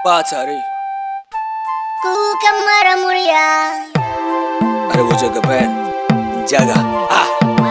ba tare Kukan mara murya. arewa jagaban jaga ah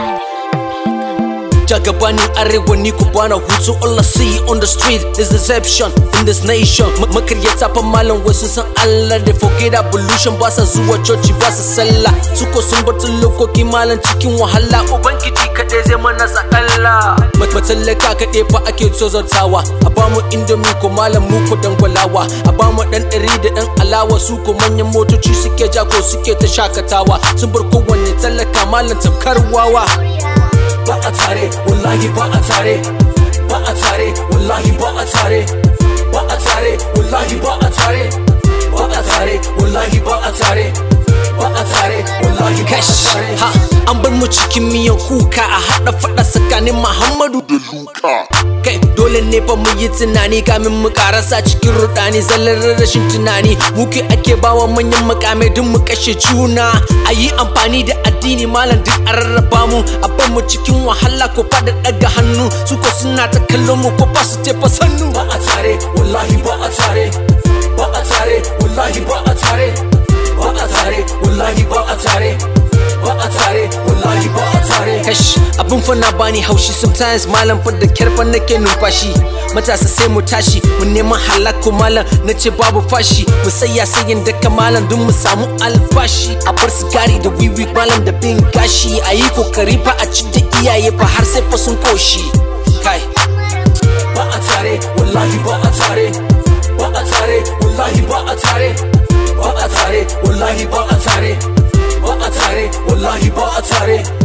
Jagabanin arewa ni ku bana hutu all I see on the street is deception in this nation Ma- Makaryata fa malam wasu san Allah da forget abolution ba sa zuwa coci ba sa sallah Suko sun bar lokoki malam cikin wahala Ubangiji kaɗai zai mana sakalla Matsalaka kaɗai fa ake tozartawa A bamu indomi ko malam mu ko dangwalawa A bamu ɗan ɗari da ɗan alawa su ko manyan motoci suke ja ko suke ta shakatawa Sun bar kowanne talaka malam tamkar wawa ba a tare wallahi ba a tare ba a tare wallahi ba a tare ba a tare wallahi ba a tare ba a tare wallahi ba a tare ba a tare wallahi ba a tare ha an bar mu cikin miyan kuka a hada fada tsakanin Muhammadu da Luka kai dole ne fa mu yi tunani kamin mu karasa cikin rudani zallar rashin tunani muke ake bawa manyan makamai duk mu kashe juna a yi amfani da addini malam duk a rarraba mu a bar mu cikin wahala ko fada daga hannu su ko suna ta kallon mu ko ba su tefa sannu ba a tare wallahi ba a tare ba a tare wallahi ba a tare ba a tare wallahi ba a tare ba a tare wallahi ba a tare kash abin fa na bani haushi sometimes malam fa da kyar fa nake numfashi matasa sai mu tashi mu neman halakku malam na ce babu fashi mu saya sayin da malam don mu samu albashi a bar sigari da wiwi malam da bin gashi a yi kokari fa a ci da iyaye fa har sai fa sun koshi kai ba a tare wallahi ba a tare ba a tare wallahi ba a tare ba a tare wallahi ba a tare ba a tare wallahi ba a tare